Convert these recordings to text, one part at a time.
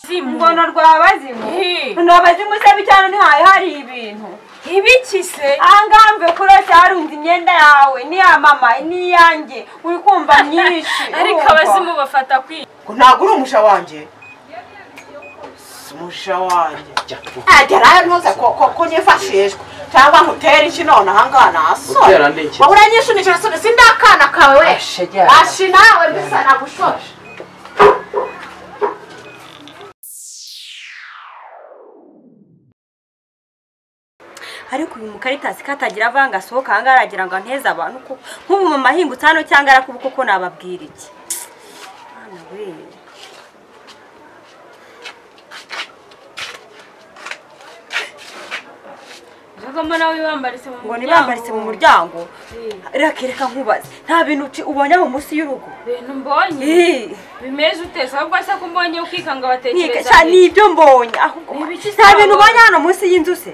abazimu ngono rwa bazimu Hi. ni abazimu se bicyane ntihaye hari ibintu ibiki se ahangaha mve kurose harunze imyenda yawe n'iya mama n'iyanjye uri kumva myinshi ariko urumva? abazimu bafata kwiga ngo ntabwo uri umusha wanjye si umusha wanjye jya agera ntuze ko- ko ko nyifashishwa cyangwa nkutera iki none ahangaha nasore Utera nde iki? wabura nyishunikira soni si ndi akana kawe we Ashegera. ashi nawe mbisa nagushoshe ariko uyu mukaritasi katagira avanga asohoka ahangaha aragira ngo anteze abantu ko nk'ubu mama ahingutse hano cyangwa arakubuka ko nababwira iki Mwana we. ubwo mbona wibambaritse mu ngo muryango nibambaritse mu muryango Eh, rakereka nkubaze nta bintu uci- ubonye aho munsi y'urugo ibintu mbonye Eh. bimeze ute ahubwo se ko mbonye ukika ngo Nika- batekereza sha, ni ibyo mbonye ahubwo Ni ibiki nta bintu se ubonye hano munsi y'inzu se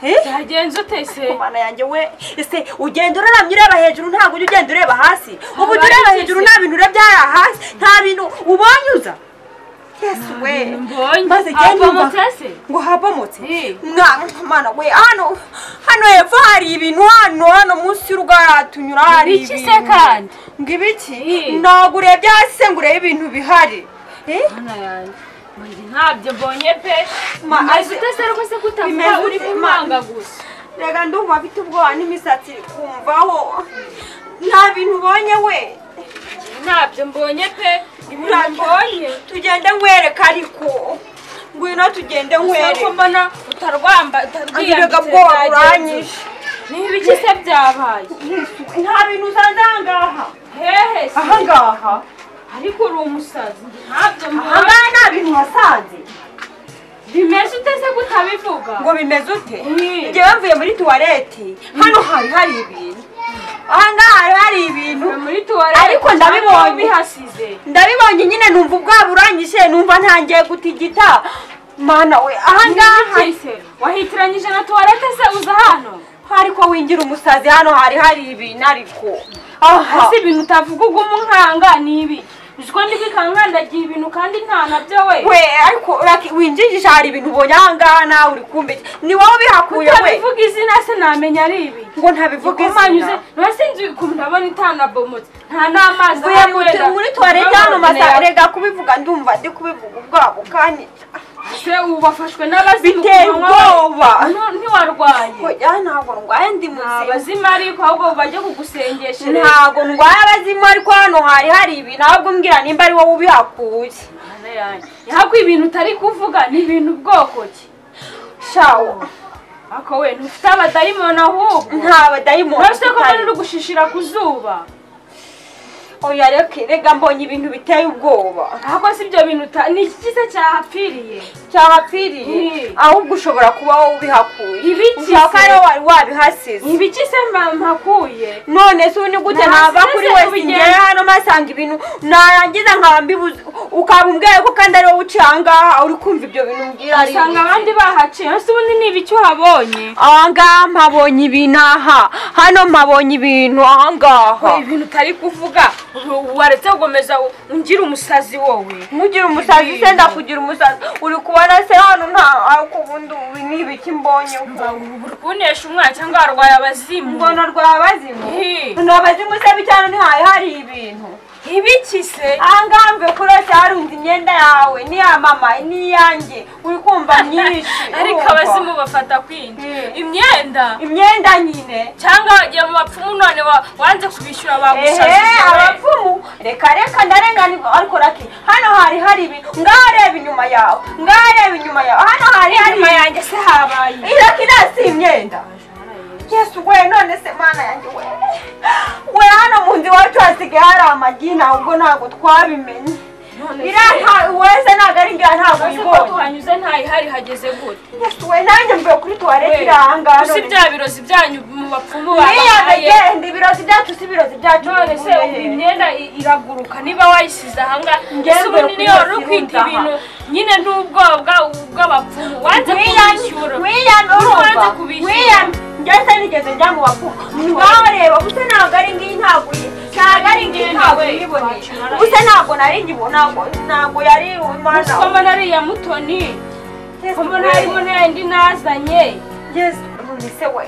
Eh? byagenze ute se mana yanjye we ese ugenda uraramye ureba hejuru ntabwo ujya ugenda ureba hasi ubu ujya ureba Habaye hejuru iki se? nta bintu urebye hariya hasi nta bintu ubonye uza yesu we mbonye maze jya Ahubwo nyumva mutese? ngo habomotse Eh. mwana mana we hano hano hepfo hari ibintu hano hano munsi y'urugo haratunyura hari Ibiki se kandi? ngo ibiki Eh. ntabwo urebye hasi se ngo urebe ibintu bihari Eh? Mana yanjye, mbonye ntabyo mbonye pe Ma- maze aze- utese rwose ko utavuga Bimeze uri ute? kumanga gusa reka ndumva afite ubwoba n'imisatsi iri kumvaho nta bintu ubonye we ntabyo mbonye pe ibintu Ntabyo. mbonye tugende nkwereka ariko ngwino tugende ko nkwereka mbona utarwamba utarwiyambitse Abirega bwoba byagenze buranyishe. ute? ni ibiki se byabaye nta bintu usanze ahangaha hehe se ahangaha ariko uri umusazi njye ntabyo mbonye ahangaha nta bintu wasanze bimeze ute se ko utabivuga ngo bimeze ute Mm. njyewe mvuye muri tuwarete hano hari hari ibintu ahangaha hari hari ibintu Ni muri tuwarete Ariko ndabibonye. cyangwa bihasize ndabibonye nyine numva ubwabo uranyishe numva ntangiye gutigita mana we ahangaha Ngahise wahitiranyije na tuwarete se uza hano ariko wingira umusazi hano hari hari ibintu ariko aha hasi ibintu utavuga ubwo umunkanga ni ibi uziko ndi kwikangandagiye ibintu kandi nta nabyo we we ariko uraki- winjijisha hari ibintu ubonye ahangaha nawe uri kumbe ni wowe ubihakuye we utabivuga izina se namenya ari ibi ngo ntabivuge ikumanyize niba sinzi ukuntu ndabona itanabomotse nta n'amazi ahari wenda. muri tuwarete hano masa rega kubivuga ndumva ndi kubivuga ubwabo kandi se ubu bafashwe n'abazimu Biteye ku manywa. ubwoba. Nu- ntiwarwaye oya ntabwo ndwaye ndi muzima abazimu ariko ahubwo bajye kugusengeshereza ntabwo ndwaye abazimu ariko hano hari hari ibintu ahubwo mbwira nimba ari wowe ubihakuye Mana yanjye. yahakwa ibintu utari kuvuga ni ibintu bwoko ki shawo ako we ntufite abadayimoni ahubwo nta badayimoni urabona ko bari uri gushishira ku zuba oya reka rega mbonye ibintu biteye ubwoba ahubwo si ibyo bintu uta- ni iki se cyahapfiriye cyahapfiriye Mm. ahubwo ushobora kuba wowe ubihakuye Ibiki ushaka se? ariwo wari wabihasize ibiki se mba- mpakuye none se ubu ni gute Nta nava stress kuri wese kubigenza. ngewe hano masanga ibintu narangiza nkaba mbibuze ukaba umbwiye ko kandi ariwo uciye ahangaha uri kumva ibyo bintu mbwira ari usanga ibiki? abandi bahaciye ese ubundi ni ibiki uhabonye ahangaha mpabonye ibintu aha hano mpabonye ibintu ahangaha ibintu utari kuvuga ubu waretse gukomeza ungira umusazi wowe mugira umusazi se Ibintu. ndakugira umusazi uri kubona se hano nta ariko ubundi ubu ni ibiki mbonye ko uri kunesha umwana cyangwa warwaye abazimu ngono rwa bazimu Hi. ni abazimu se bicyane ntihaye hari ibintu ibiki se ahangaha mve kurose harunze imyenda yawe n'iya mama n'iyanjye uri kumva myinshi ariko urumva? abazimu bafata kwinshi Mm. imyenda imyenda nyine cyangwa wagiye mu bapfumu none wa- wanze kubishyura bagusaziye ehe abapfumu reka reka ndarenganirwa ariko raki hano hari hari ibi ngaha reba inyuma yawe ngaha reba inyuma yawe hano hari hari inyuma yanjye se habaye iraki nasi imyenda yesu we none se mana yanjye we we hano mu nzu iwacu hasigaye hari amagi ntabwo ntabwo twabimenye None se- iriya wese ntabwo ari ngira ntabwo Ese ko uyibonye tuhanyuze ntayihari hageze gute yesuwe nanjye mvuye kuri tuwarete iri ahangaha usi none. bya birozi byanyu mu bapfumu iriya babahaye megenda ibirozi byacu si ibirozi byacu none se bivuye ubu he? imyenda i- iraguruka niba wayisize ahangaha Ngewe ese ubundi niyo wari ukwita kwita aha. ibintu nyine n'ubwobwa bw'abapfumu wanze Wiyange- kubishyura wiyange wanze urumva kubishyura. wiyange ngeze nigeze njya mu bapfumu ngaho reba gusa ntabwo ari ngiyi ntabwo iyi ntabwo ari ngiyi ntabwo uyiboneye gusa ntabwo nari nkibona ntabwo yari umwana usoma nariya mutoni Yes, mbona harimo n'ayandi nazanye Yes, none se we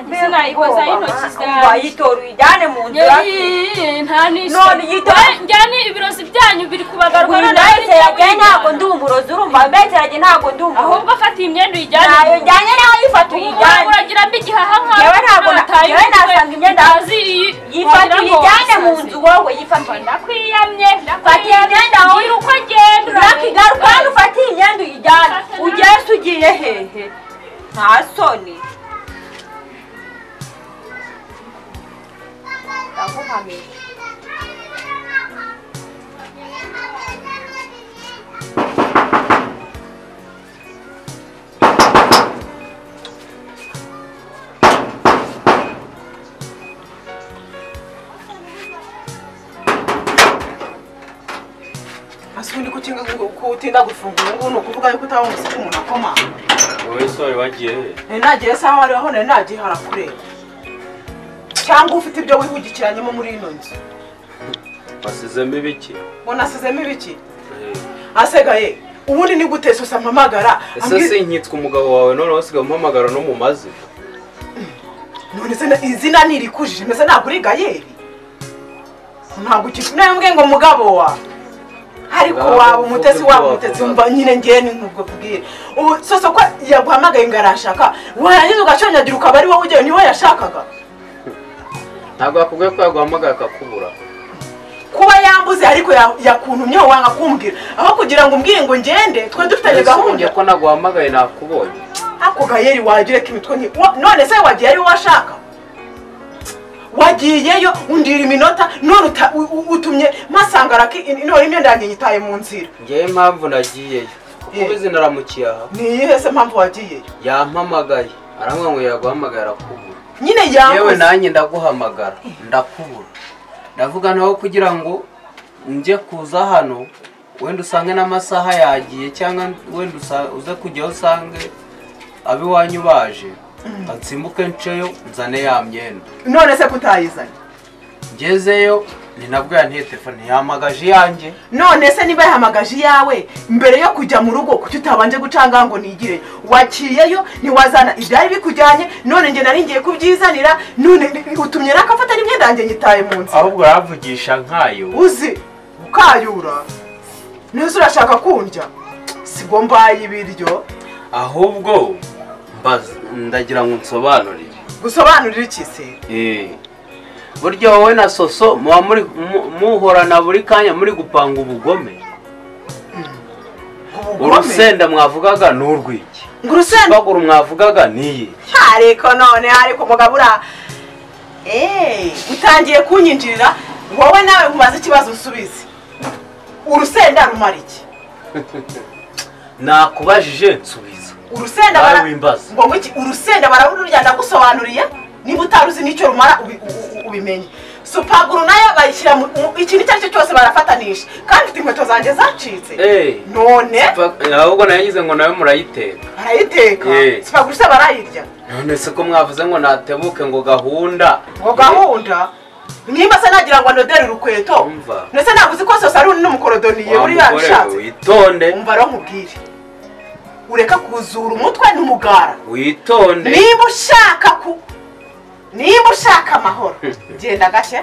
mbese nayikoza y'intoki zanjye wayitora uyijyane mu nzu Yeyi, nta n'isi None yita- Eh, njyane ibirozi byanyu biri kubagarwa none hari wiyinayite yagiye icyo ntabwo ndi wiyibana. umurozi urumva mbeterage ntabwo ndi umurozi ahubwo afata iyi myenda uyijyane ntayo mu rugo. njyanye nawe yifata Ubu uyijyane uragira mbi igihaha Yewe ntabwo na- yewe nasanga imyenda- yifata uyijyane mu nzu wowe yifata ndakwiyamye Fata iyi myenda wowe. gira uko agenda urakigaruka hano ufate iyi myenda uyijyane ugeze ugiye hehe nta soni ndakuhamiye asundi kutinga kutinda gufungura ngo ni ukuvuga yuko utawa umuseke umuntu akoma wowe sore wagiye he nari nagiye sawa ariho nari nagiye harakureba cyangwa ufite ibyo wihugikiranyemo muri ino nzu wasizemo ibiki ngo nasizemo ibiki asegaye ubundi ni gute sose ampamagara ese ambwira- sinkitswe umugabo wawe noneho usigaye umuhamagara no mu mazi none se na- izina ntirikujije mbese ntabwo uri gayeri ntabwo ukitwa intambwe ngo mugabo wa ariko Ngabo, waba umutesi mvuge waba ibyo umutesi wavuga. umva nyine ngewe ni nkubwo kubwira ubu sose ko yaguhamagaye ngo arashaka warangiza ugaconyagira ukaba ari wowe ujyayo niwe yashakaga ntabwo yakubwiye ko yaguhamagara akakubura kuba yambuze ariko ya- yakuntumyeho wanga kumbwira aho kugira ngo umbwire ngo ngende twe dufitanye Ese umbwiye gahunda ko naguhamagaye nakubonye ako gayeri wagira ko imitwe nki wa- none se wagiye ari wowe ashaka wagiyeyo undira iminota none uta- u- u- utumye masanga araki in- none imyenda yanjye yitaye mu nzira ngewe impamvu nagiyeyo kuko Eh. ubizi naramukiye aha ni iyihe se mpamvu wagiyeyo yampamagaye arambwira ngo yaguhamagaye arakubura nyine yewe yambuze nanjye ndaguhamagara ndakubura ndavuga nawe kugira ngo njye kuza hano wenda usange n'amasaha yagiye cyangwa wenda usa- uze kujyaho usange ab'iwanyu baje nsimbuke nceyo nzane ya myenda none se kutayizanye ngezeyo ni nabwo yantiye telefone yahamagaje iyanjye none se niba yahamagaje iyawe mbere yo kujya mu rugo kuki utabanje gucanga ngo nigire waciyeyo ntiwazana ibyari bikujyanye none njye nari ngiye kubyizanira none ni- utumye nakafata n'imyenda yanjye nyitaye mu nzira ahubwo uravugisha nkayo uzi ukayura neza urashaka kundya sibwo mbaye ibiryo ahubwo mbaza- ndagira ngo nsobanurire gusobanurira iki se Eh. burya wowe na soso muba muri mu- muhorana buri kanya muri gupanga ubugome ubugome urusenda mwavugaga ni urw'iki ngo urusenda imbaguru mwavugaga ni iyi ariko none ariko mugabo ura Eh, utangiye kunyinjirira wowe nawe nkubaza ikibazo usubize urusenda rumara iki nakubajije nsubiza urusenda bara- Nawe wimbaza. ngo iki urusenda bararurya ndagusobanuriye niba utaruzi n'icyo rumara ubi- u- u- ubimenye supaguru nayo bayishyira mu mu- ikintu icyo ari cyo cyose barafatanisha kandi mfite inkweto zanjye zacitse Eh. none Fa- ahubwo nayigize ngo nawe murayiteka barayiteka Eh. supaguru se barayirya none se ko mwavuze ngo natebuke ngo gahunda ngo gahunda nimba se nagira ngo anodere urukweto Umva. ndetse ntabwo uzi ko sose ari undi n'umukorodoniye Wa uri mugore we, yabishatse witonde umva rero nkubwire ureka kuzura umutwe n'umugara witonde niba ushaka ku niba ushaka amahoro genda gake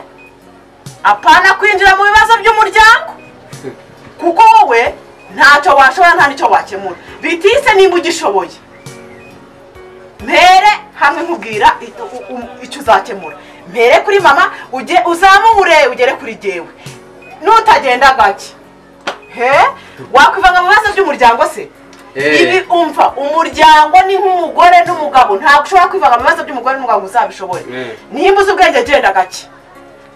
apana kwinjira mu bibazo by'umuryango kuko wowe ntacyo washobora nta n'icyo wakemura bitise niba ugishoboye mpere hamwe nkubwira i- u- u- icyo uzakemura mpere kuri mama ujye uzamuhure ugere kuri jyewe nutagenda gake he wakwivanga mu bibazo by'umuryango se Eh. ibi umva umuryango ni nk'umugore n'umugabo ntabwo ushobora kwivanga mu bibazo by'umugore n'umugabo ngo uzabishobore Mm. nimba uzi ubwenge genda gake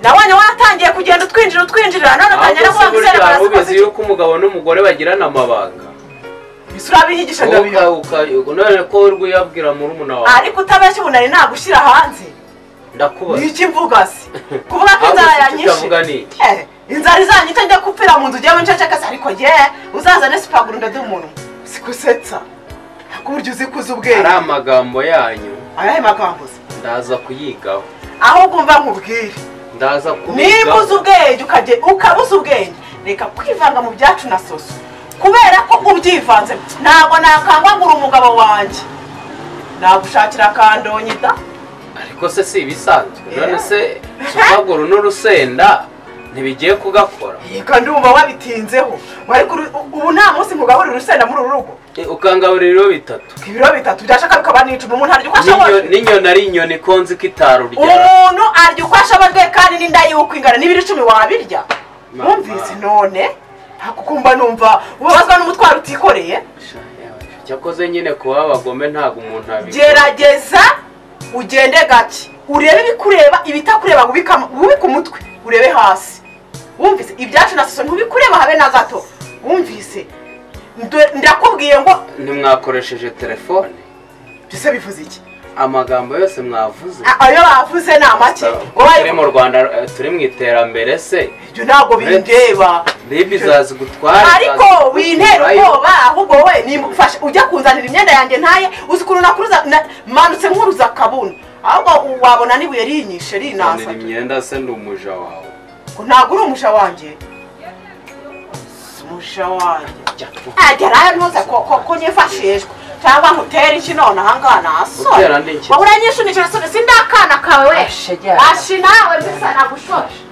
nabonye watangiye kugenda utwinjira utwinjira none utangira no ahubwo se kuvuga burya ngo waba ukoze ubizi iki yuko umugabo n'umugore bagirana amabanga urabihigisha ndabiha Wowe uka- uka- none ko urwiyabwira murumuna wawe ariko utabeshya ubu nari nagushyira hanze ndakubaza ni iki mvuga se kuvuga ko inzara Ahubwo se icyo yanyishe utavuga ni iki? Eh, inzara izanyica njya gupfira mu nzu ujyemo ncecekase ariko ye uzazane sipaguru ndadumunwa sikusetsa ku buryo uzi kuza ubwenge ari amagambo yanyu ayahe magambo se ndaza kuyigaho ahubwo mba nkubwire ndaza niba uzi kubigaho ubwenge ukajya ukabuza ubwenge reka kwivanga mu byacu na soso kubera ko ubyivanze ntabwo nakangagura umugabo wanjye nagushakira akandonyi da ariko se si ibisanzwe Yeah. none se supaguru n'urusenda ntibigiye kugakora yego ndumva wabitinzeho wari kuri- u- ubu nta munsi nkugaburira urusenda muri uru rugo E, ukangaburira ibiro bitatu ibiro bitatu byashaka bikaba n'icumi umuntu arya uko N'inyo- ashoboye n'inyoni ari inyoni ikonze ko itaruryara umuntu arya uko ashoboye kandi n'inda y'uko ingana n'ibiro icumi wabirya Ma- wumvise ma- none hakukumva numva ubabazwa n'umutwaro utikoreye Sha, yawe, cyakoze nyine kuba abagome ntabwo umuntu abikora gerageza ugende gake urebe ibikureba ibitakureba wubika wubike umutwe urebe hasi wumvise ibyacu na soso ntubikureba habe na gato wumvise Ndo- ndakubwiye ngo ntimwakoresheje telefone bise bivuze iki amagambo yose mwavuze A- ayo bavuze ni amake turi mu rwanda eh, turi mu iterambere se ibyo ntabwo bindeba ribi izazi gutwara ariko izazi wintera kugurayo. ubwoba ahubwo wowe nimufashe ujya kunzanira imyenda yanjye ntaye uzi ukuntu nakuruza na- manutse nkuruza akabuna ahubwo wabona n'ibuye rinyishe Uzanira rinasa imyenda se ndi umuja wawe ngo ntabwo uri umusha wanjye Si umusha wanjye agera ayo ntuze ko ko- ko nyifashishwa cyangwa nkutera iki none ahangaha nasore Utera ndi iki? wahura nyinshi unicira sindakana kawe we Ashe, jya. ashi nawe mbese nagushoshe